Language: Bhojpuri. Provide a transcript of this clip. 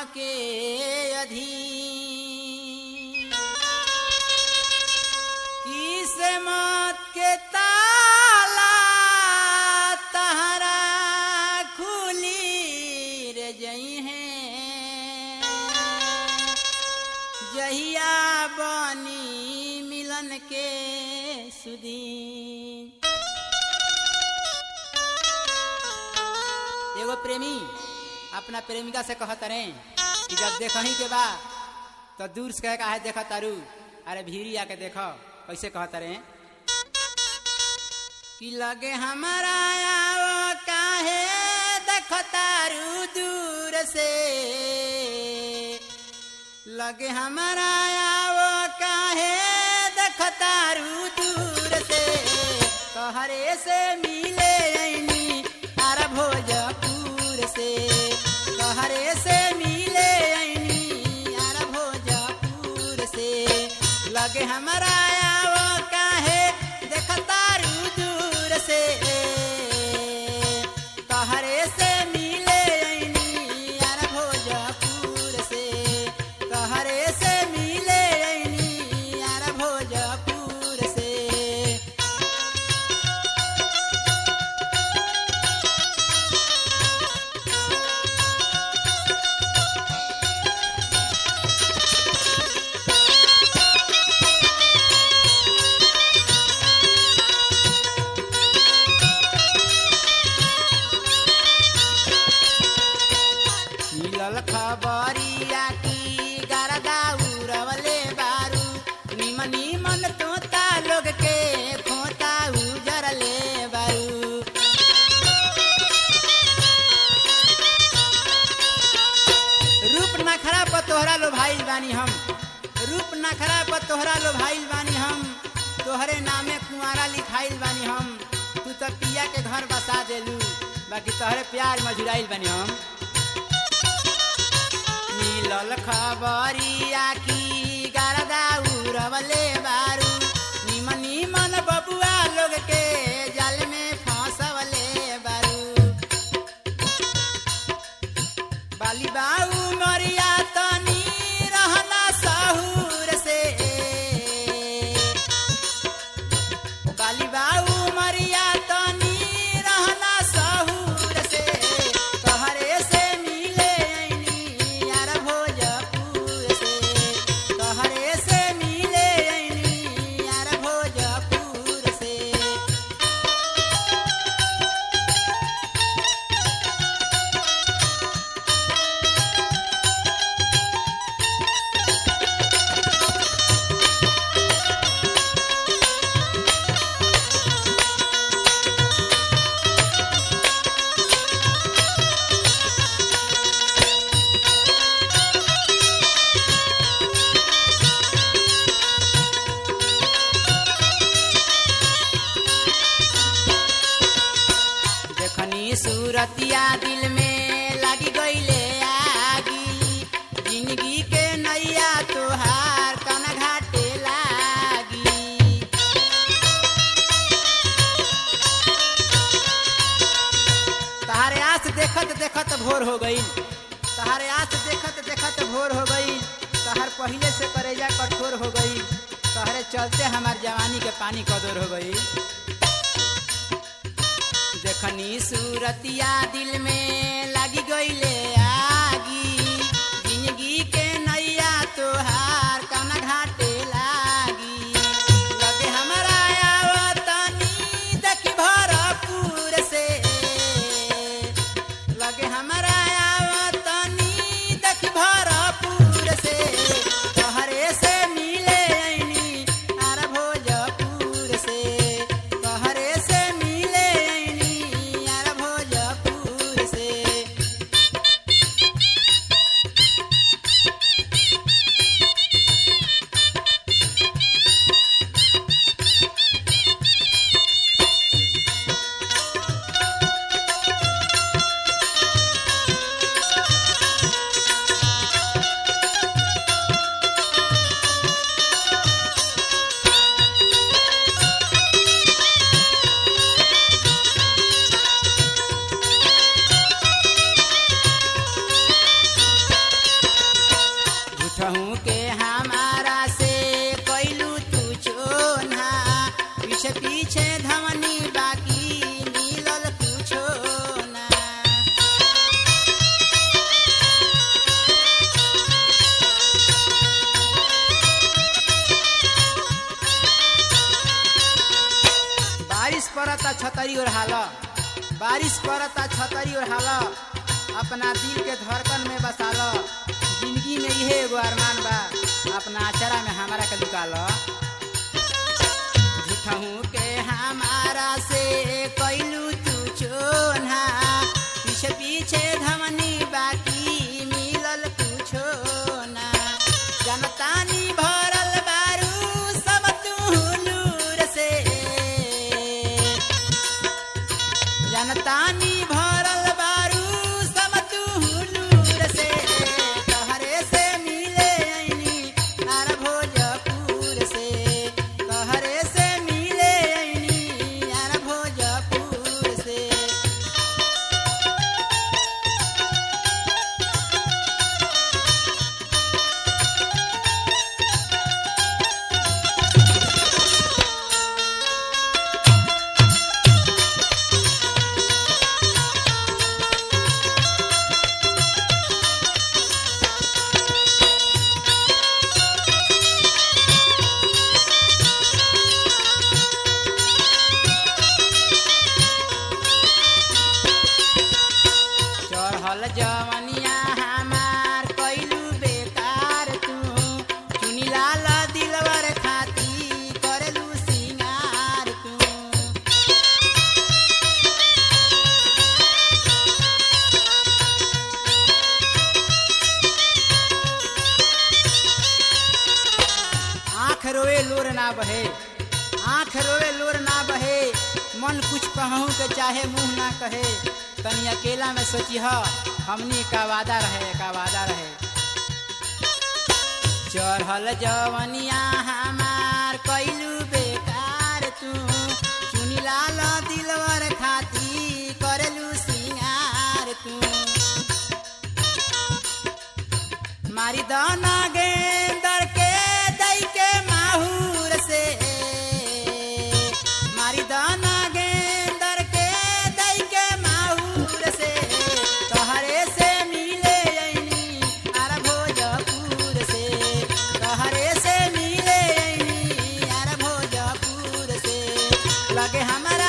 के अधीन किस्मत के ताला तहरा खुली रे जई है जहिया बनी मिलन के सुदीन एगो प्रेमी अपना प्रेमिका से कहत रहे कि जब देखही के बा तो दूर से कह का है देखा तारू अरे भीड़ी आके देखो कैसे कहत रहे कि लगे हमारा आओ काहे देखो तारू दूर से लगे हमारा आओ काहे देखो तारू दूर से तोहरे से मिले ऐनी आरा भोजपुर से तोहरे से मिले ऐनी आरा भोजपुर से लगे हमारा आओ काहे देखतारू दूर से तोहरे से मिले ऐनी आरा भोजपुर से तोहरे से मिले ऐनी आरा भोजपुर से मिलल खबरिया की गरदा उड़वले बारू निमन निमन तोता लोग के खोता उजरले बारू रूप नखरा पर तोहरा लो भाई बानी हम रूप नखरा पर तोहरा लो भाई बानी हम तोहरे नामे कुंवारा लिखाइल बानी हम तू तो पिया के घर बसा देलू बाकी तोहरे प्यार मजुराइल बानी हम मिलल खबरिया की गरदा उड़वले बारू निमन निमन बबुआ लोग के जल में फंसवले बारू बाली बाऊ मरिया तनी रहना सहूर से बाली बाऊ मरिया तनी रहना सहूर से तोहरे से मिले ऐनी यार भोजपुर से तोहरे से मिले ऐनी यार भोजपुर से देखनी सूरतिया दिल में लगी गईले आगी जिंदगी के नैया तोहार कन घाटे लागी तहारे आस देखत देखत भोर हो गई तहारे आस देखत देखत भोर हो गई तहार पहले से करेजा कठोर हो गई तहरे चलते हमार जवानी के पानी कदोर हो गई देखनी सूरतिया दिल में लगी गईले आगी जिंदगी के नैया तोहार कना घाटे लागी लगे हमारा आवतनी देखी भरपूर से लगे हमारा आवतनी देखी भरपूर से तोहरे से मिले ऐनी आर भोजपुर से तोहरे से मिले ऐनी आर भोजपुर से छतरी ओढ़ाल बारिश पड़ता छतरी ओढ़ाल अपना दिल के धड़कन में बसाल जिंदगी में इहे एगो अरमान बा अपना अचरा में हमारा के लुकाल झूठहू के हमारा से कैलू तू चोना पीछे पीछे धमनी बाकी मिलल कुछो ना जनतानी भरल बारू सब तू लूर से जनतानी भरल बारू सब तू लूर से तहरे से मिले ऐनी आर भोजपुर से तहरे से मिले ऐनी आर भोजपुर से चढ़ल जवनिया हमार कैलू बेकार तू चुनी लाल दिलवर खाती करलू सिंगार तू आँख रोए लोर ना बहे आँख रोए लोर ना बहे मन कुछ कहूँ के चाहे मुंह ना कहे तनी अकेला में सोची ह हमनी का वादा रहे का वादा रहे चढ़ल जवनिया हमार कैलू बेकार तू चुनी लाल दिलवर खाती करलू सिंगार तू मारी दाना गेंदर के दई के माहूर से मारी दाना गेंदर के दई के माहूर से तहरे से मिले ऐनी आर भोजपुर से तहरे से मिले ऐनी आर भोजपुर से लगे हमारा